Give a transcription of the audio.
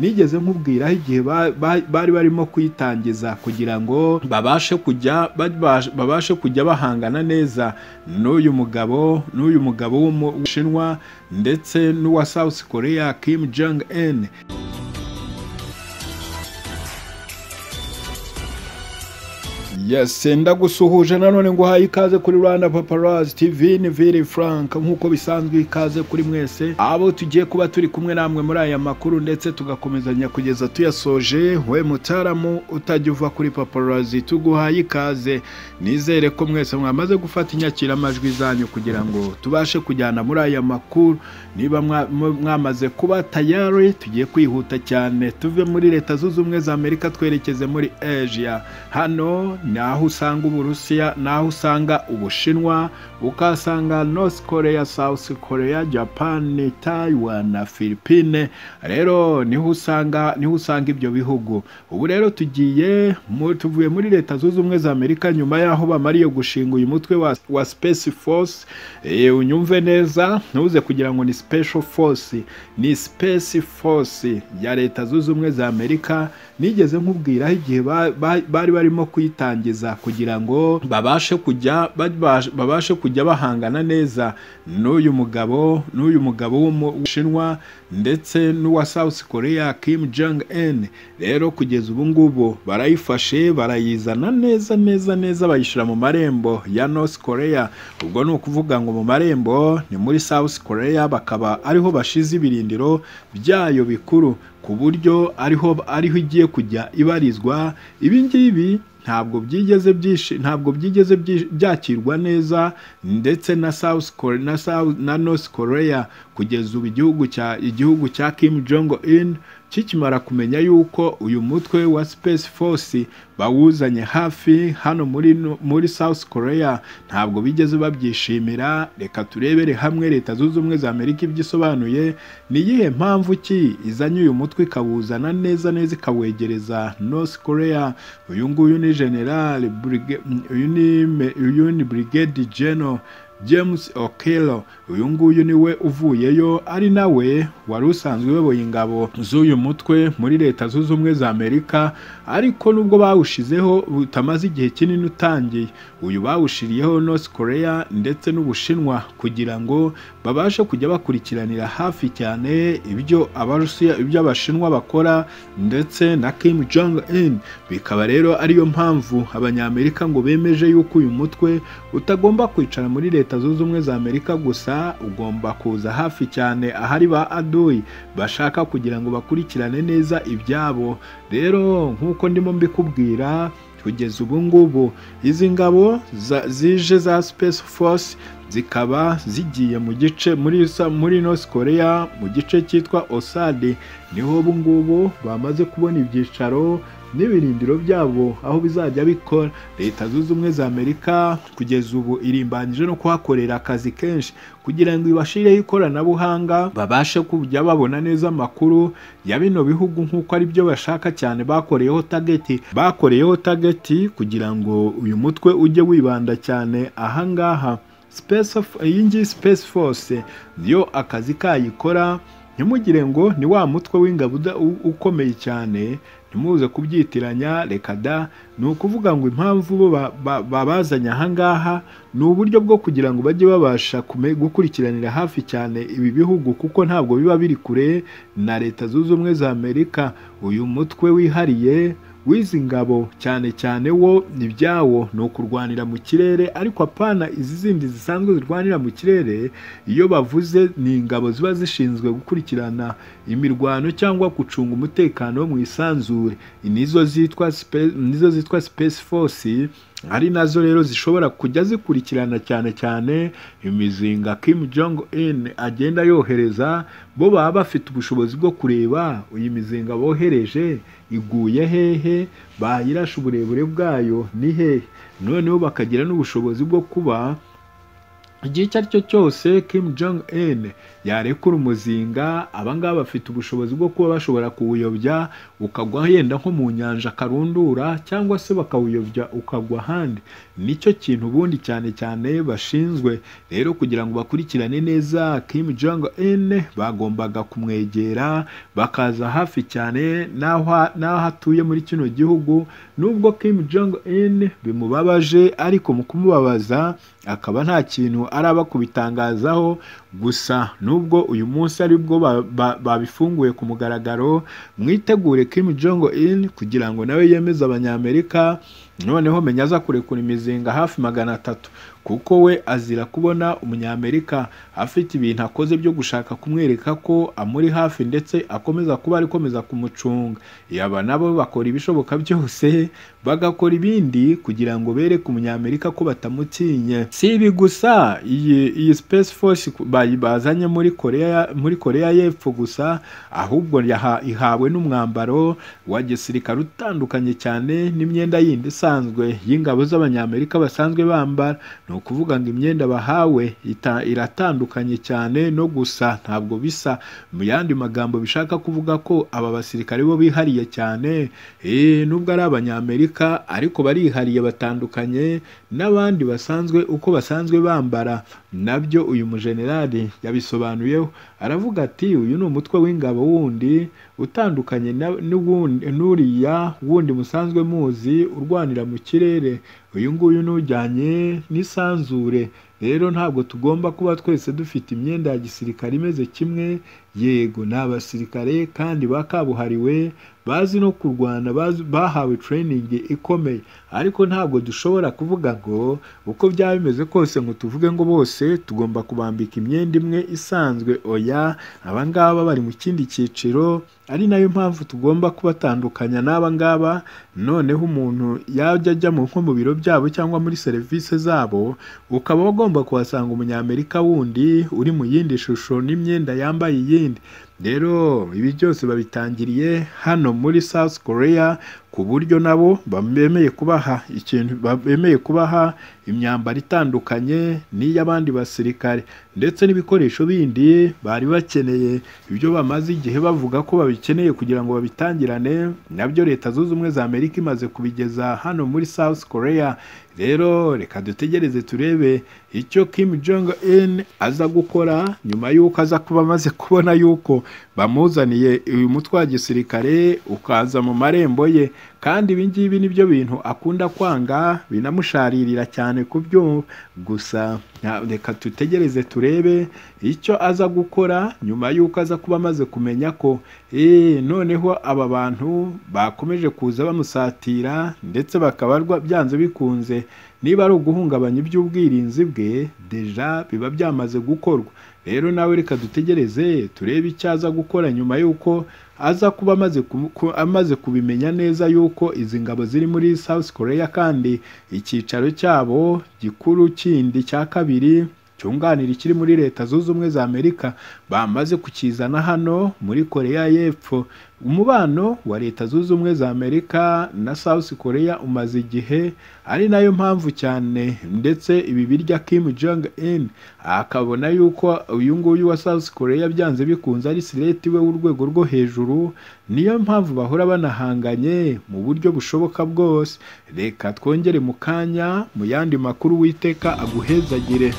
nigeze nkubwiraho igihe bari barimo kuyitangiza kugira ngo babashe kujya babashe kujya bahangana neza n'uyu mugabo n'uyu mugabo w'umushinwa ndetse n'uwa South Korea Kim Jong Un Yes, ndagusuhuje nanone ngo haye ikaze kuri Rwanda Paparazzi TV ni Vili Frank nk'uko bisanzwe ikaze kuri mwese abo tugiye kuba turi kumwe namwe muri aya makuru ndetse tugakomezanya kugeza tuyasoje we mutaramu utajya uva kuri Paparazzi tuguhaye ikaze nizere ko mwese mwamaze gufata inyakiramajwi zanyu kugira ngo tubashe kujyana muri aya makuru niba mwamaze kuba tayari tugiye kwihuta cyane tuve muri leta zunze ubumwe za Amerika twerekeze muri Asia hano naho usanga uburusiya naho usanga ubushinwa ukahasanga north korea south korea japan taiwan na philippine rero niho usanga niho usanga ibyo bihugu ubu rero tugiye tuvuye muri leta zunze ubumwe za amerika nyuma y'aho bamariye gushinga uyu mutwe wa, wa space force e, unyumve neza ntuze kugira ngo ni special force ni space force ya leta zunze ubumwe za amerika nigeze nkubwiraho igihe bari barimo kuyitanga kugira ngo babashe kujya babashe kujya bahangana neza n'uyu mugabo n'uyu mugabo w'umushinwa ndetse n'uwa South Korea Kim Jong Un rero kugeza ubu ngubu barayifashe barayizana neza neza neza bayishyira mu marembo ya North Korea ubwo ni ukuvuga ngo mu marembo ni muri South Korea bakaba ariho bashize ibirindiro byayo bikuru ku buryo ariho ariho igiye kujya ibarizwa ibi ngibi ntabwo byigeze byinshi ntabwo byigeze byakirwa neza ndetse na South Korea na South na North Korea kugeza ubu igihugu cya igihugu cya Kim Jong Un kikimara kumenya yuko uyu mutwe wa Space Force bawuzanye hafi hano muri, muri South Korea ntabwo bigeze babyishimira reka turebere hamwe leta zunze ubumwe za Amerika ibyisobanuye ni iyihe mpamvu ki izanye uyu mutwe ikawuzana neza neza ikawegereza North Korea uyu nguyu ni General uyu ni uyu ni Brigade General James Okello uyu nguyu niwe uvuyeyo ari nawe wari usanzwe uyoboye ingabo z'uyu mutwe muri leta zunze ubumwe za Amerika ariko nubwo bawushizeho utamaze igihe kinini utangiye uyu bawushiriyeho North Korea ndetse n'Ubushinwa kugira ngo babashe kujya bakurikiranira hafi cyane ibyo Abarusiya ibyo Abashinwa bakora ndetse na Kim Jong Un bikaba rero ariyo mpamvu abanyamerika ngo bemeje yuko uyu mutwe utagomba kwicara muri leta leta zunze ubumwe za amerika gusa ugomba kuza hafi cyane ahari ba aduyi bashaka kugira ngo bakurikirane neza ibyabo rero nk'uko ndimo mbikubwira kugeza ubu ngubu izi ngabo zije za space force zikaba zigiye mu gice muri muri North Korea mu gice cyitwa Osade niho ubu ngubu bamaze kubona ibyicaro n'ibirindiro byabo aho bizajya bikora leta zunze ubumwe za amerika kugeza ubu irimbanyije no kuhakorera akazi kenshi kugira ngo ibashireho ikoranabuhanga babashe kujya babona neza amakuru ya bino bihugu nk'uko ari byo bashaka cyane bakoreyeho tageti bakoreyeho tageti kugira ngo uyu mutwe ujye wibanda cyane ahangaha iyi ngiyi space force niyo akazi kayikora ntimugire ngo ni wa mutwe w'ingabo ukomeye cyane ntimuze kubyitiranya reka da ni ukuvuga ngo impamvu bo babazanye ahangaha ni uburyo bwo kugira ngo bajye babasha gukurikiranira hafi cyane ibi bihugu kuko ntabwo biba biri kure na leta zunze ubumwe za amerika uyu mutwe wihariye w'izi ngabo cyane cyane wo ibyawo ni ukurwanira mu kirere ariko apana izi zindi zisanzwe zirwanira mu kirere iyo bavuze ni ingabo ziba zishinzwe gukurikirana imirwano cyangwa gucunga umutekano mu isanzure nizo zitwa nizo zitwa space force ari nazo rero zishobora kujya zikurikirana cyane cyane imizinga Kim Jong Un agenda yohereza bo baba bafite ubushobozi bwo kureba iyi mizinga bohereje iguye hehe bayirasha uburebure bwayo ni hehe noneho bakagira n'ubushobozi bwo kuba igihe icyo ari cyo cyose Kim Jong Un yarekura umuzinga abangaba bafite ubushobozi bwo kuba bashobora kuwuyobya ukagwa yenda nko mu nyanja karundura cyangwa se bakawuyobya ukagwa ahandi nicyo kintu ubundi cyane cyane bashinzwe rero kugira ngo bakurikirane neza Kim Jong Un bagombaga kumwegera bakaza hafi cyane n'aho n'aho atuye muri kino gihugu nubwo Kim Jong Un bimubabaje ariko mu kumubabaza akaba nta kintu araba kubitangazaho gusa nubwo uyu munsi aribwo babifunguye ku mugaragaro mwitegure Kim Jong Un kugira ngo nawe yemeze abanyamerika noneho menya aza kurekura imizinga hafi magana atatu kuko we azira kubona umunyamerika afite ibintu akoze byo gushaka kumwereka ko amuri hafi ndetse akomeza kuba arikomeza kumucunga yaba nabo bakora ibishoboka byose bagakora ibindi kugira ngo bereke umunyamerika ko batamutinye si ibi gusa iyi iyi space force bazanye muri koreya muri koreya y'epfo gusa ahubwo ihawe n'umwambaro wa gisirikare utandukanye cyane n'imyenda yindi isanzwe y'ingabo z'abanyamerika basanzwe bambara ni ukuvuga ngo imyenda bahawe iratandukanye cyane no gusa ntabwo bisa mu yandi magambo bishaka kuvuga ko aba basirikare bo bihariye cyane nubwo ari abanyamerika ariko barihariye batandukanye n'abandi basanzwe uko basanzwe bambara nabyo uyu mujenerali yabisobanuyeho aravuga ati uyu ni umutwe w'ingabo wundi utandukanye n'uriya wundi musanzwe muzi urwanira mu kirere uyu nguyu ni ujyanye n'isanzure rero ntabwo tugomba kuba twese dufite imyenda ya gisirikare imeze kimwe yego ni abasirikare kandi bakabuhariwe bazi no kurwana bahawe tereyiningi ikomeye ariko ntabwo dushobora kuvuga ngo uko byaba bimeze kose ngo tuvuge ngo bose tugomba kubambika imyenda imwe isanzwe oya abangaba bari mu kindi cyiciro ari nayo mpamvu tugomba kubatandukanya n'abangaba noneho umuntu yajya ajya nko mu biro byabo cyangwa muri serivisi zabo ukaba ugomba kuhasanga umunyamerika wundi uri mu yindi shusho n'imyenda yambaye iyindi rero ibi byose babitangiriye hano muri South Korea ku buryo nabo bemeye kubaha ikintu bemeye kubaha imyambaro itandukanye n'iy'abandi basirikare ndetse n'ibikoresho bindi bari bakeneye ibyo bamaze igihe bavuga ko babikeneye kugira ngo babitangirane nabyo leta zunze ubumwe za Amerika imaze kubigeza hano muri South Korea rero reka dutegereze turebe icyo Kim Jong Un aza gukora nyuma y'uko aza kuba amaze kubona y'uko bamuzaniye uyu mutwe wa gisirikare ukaza mu marembo ye kandi ibi ngibi ni byo bintu akunda kwanga binamusharirira cyane ku byumva gusa reka dutegereze turebe icyo aza gukora nyuma y'uko aza kuba amaze kumenya ko eee noneho aba bantu bakomeje kuza bamusatira ndetse bakaba byanze bikunze niba ari uguhungabanya iby'ubwirinzi bwe deja biba byamaze gukorwa rero nawe reka dutegereze turebe icyo aza gukora nyuma y'uko aza kuba amaze kubimenya neza y'uko izi ngabo ziri muri South Korea kandi icyicaro cyabo gikuru kindi cya kabiri cyunganira ikiri muri leta zunze ubumwe za Amerika bamaze kukizana hano muri Korea y'Epfo umubano wa leta zunze ubumwe za amerika na south korea umaze igihe ari nayo mpamvu cyane ndetse ibi birya kim jong un akabona yuko uyu nguyu wa south korea byanze bikunze ari sireti we w'urwego rwo hejuru niyo mpamvu bahora banahanganye mu buryo bushoboka bwose reka twongere mu kanya mu yandi makuru witeka aguhezagire